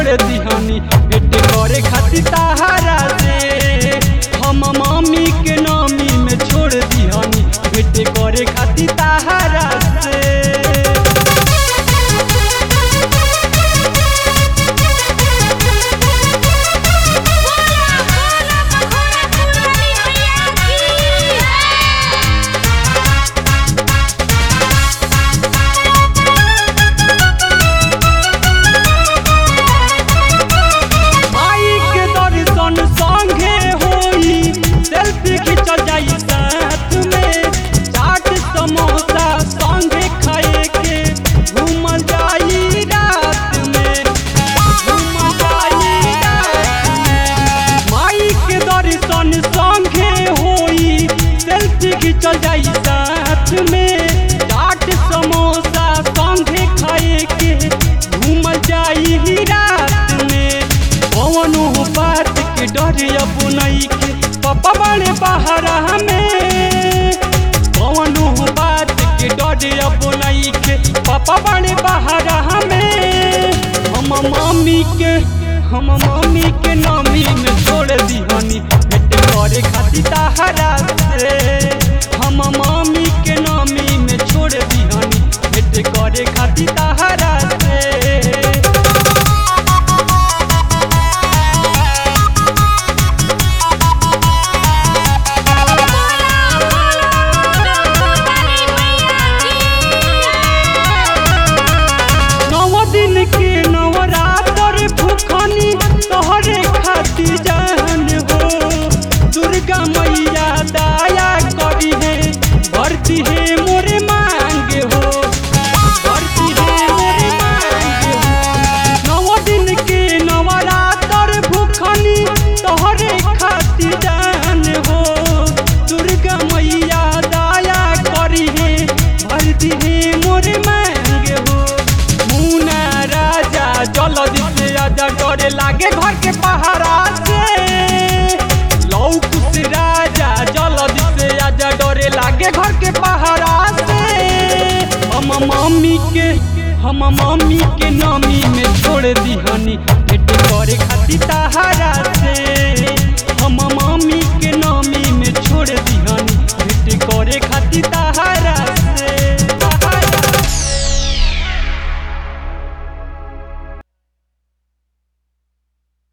दिहनी भेट करे खातिर तहारा से हम मम्मी के नामी में छोड़ दिहनी भेट करे खातिर तहारा से बोला बोला बखोरा पुरानी मैया की है माई के दर्शन संगे होई सेल्फी खिंचल जाई साथ में चाट समोसा संगे खाए के घूमल जाई रात में घूमल जाई रात में माई के दर्शन संगे होई सेल्फी खिंचल जाई साथ में चाट समोसा संगे खाए के घूमल जाई रात में कौनो बात के डर अब नहीं के पापा बड़े बहरा में कौनो बात के डर अब नहीं के पापा बड़े बहरा में हम मम्मी के हम मम्मी के नामी में छोड़ दिहनी भेट करे खातिर तहारा से हम मम्मी के नामी में छोड़ दिहनी भेट करे खातिर तहारा से नव दिन के नवरात्र भूखनी तोहरे खातिर जान हो दुर्गा मैया दया करी है भरती है मोरे मांग हो भरती है मोरे मांग हो नव दिन के नवरात्र भूखनी तोहरे खातिर जान हो दुर्गा मैया दया करी है भरती है मोरे मांग हो मुना राजा जल्दी से आजा डरे लागे घर के पहाड़ा से लौकुश राजा जल्दी से आजा डरे लागे घर के पहाड़ा से हम मम्मी के हम मम्मी के नामी में छोड़ दिहनी भेट करे खातिर तहारा